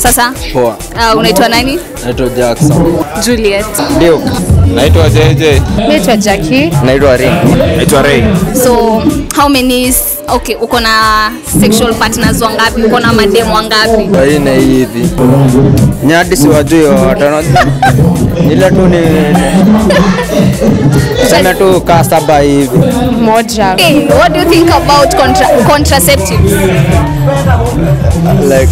Sasa Poa. uh, unaitwa nani? Naitwa Jackson. Juliet. Ndio. Naitwa JJ. Naitwa Jackie. Naitwa Ring. Naitwa Ray. So how many s- okay, uko na sexual partners wangapi? Uko na mademu wangapi? Waine hivi. Nyadi si wajui watano. Ile tu ni sema tu kaa saba hivi. Moja. Hey, what do you think about contra contraceptives? Like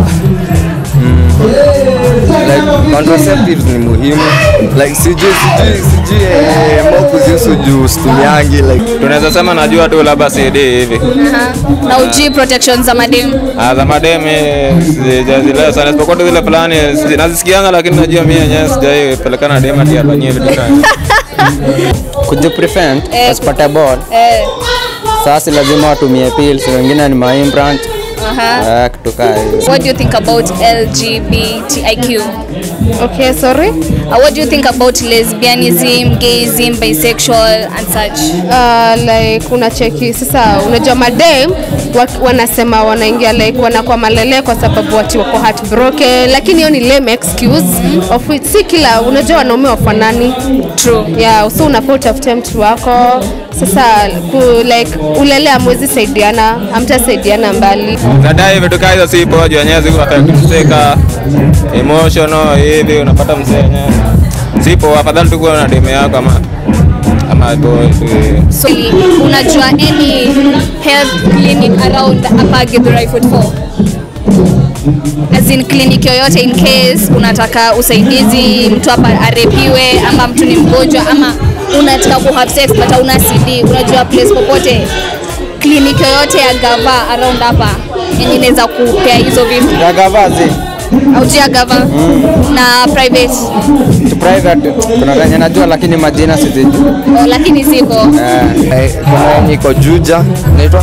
like contraceptives ni muhimu like sijui sijui sijui eh, ambao kuzihusu juu situmiangi like Tunaweza sema najua tu labda CD hivi. Uh-huh. Na ujui protection za mademu? Ah, za mademi sijazielewa sana isipokuwa tu zile fulani si- nazisikianga, lakini najua mimi yenyewe sijai pelekana dema ati afanyie vitu kama kujiprevent Eh, usipate ball Eh. sasa lazima watumie pills wengine ni maimplant Uh-huh. eh, kitu kaa hiyo What do you think about LGBTIQ? Okay, sorry. Uh, what do you think about lesbianism, gayism, bisexual and such? Uh, like unacheki sasa, unajua madem wa- wanasema wanaingia like wanakuwa malele kwa sababu wati wako heartbroken, lakini hiyo ni lame excuse of which si kila unajua wanaume wafanani True. yeah, so unafaa utafute mtu wako sasa ku, like ulele amwezi saidiana amtasaidiana mbali Zadai vitu kama hizo si poa, juu yenyewe ziko affect mseka emotional hivi, unapata mzee yenyewe si poa. Afadhali tu kuwa na demu yako ama ama boy tu hivi. So, unajua any health clinic around hapa Githurai 44? As in clinic yoyote in case unataka usaidizi, mtu hapa arepiwe ama mtu ni mgonjwa ama unataka ku have sex but hauna CD, unajua place popote clinic yoyote ya gava around hapa yenye inaweza kupea hizo vitu gagavazi aujia gava na private to private kuna venye najua lakini majina sizijui oh, lakini zipo eh, kuna yenye iko juja naitwa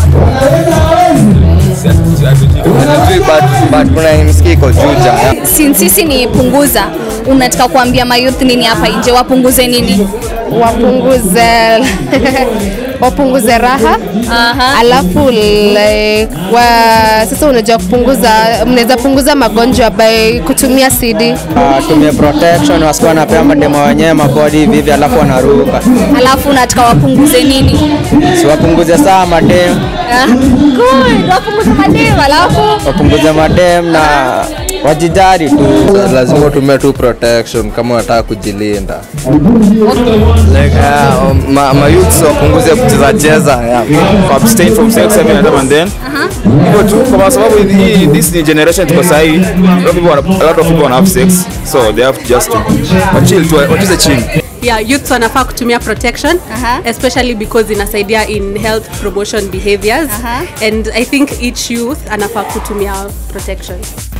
Sijui, but- but kuna yenye msikii iko juja since sisi ni punguza unataka kuambia mayouth nini hapa nje wapunguze nini wapunguze wapunguze raha Aha. alafu like, wa, sasa unajua kupunguza mnaweza punguza magonjwa by kutumia CD Uh, tumie protection wasikuwa napea mademo wenyewe mabodi hivi hivi alafu wanaruka alafu unataka wapunguze nini siwapunguze saa madem Ah, good wapunguze mademu alafu wapunguze madem na wajijari tu lazima utumie tu protection kama unataka kujilinda like, uh, um, ma, ma youths wapunguze kucheza cheza yeah. abstain from sex every now and then. Hivyo tu kwa sababu hii this ni generation tuko sahi, a lot of people wana- a lot of people wana have sex so they have to just to wachill tu wacheze chini. yeah, youths wanafaa kutumia protection Aha. especially because inasaidia in health promotion behaviors Aha. and i think each youth anafaa kutumia protection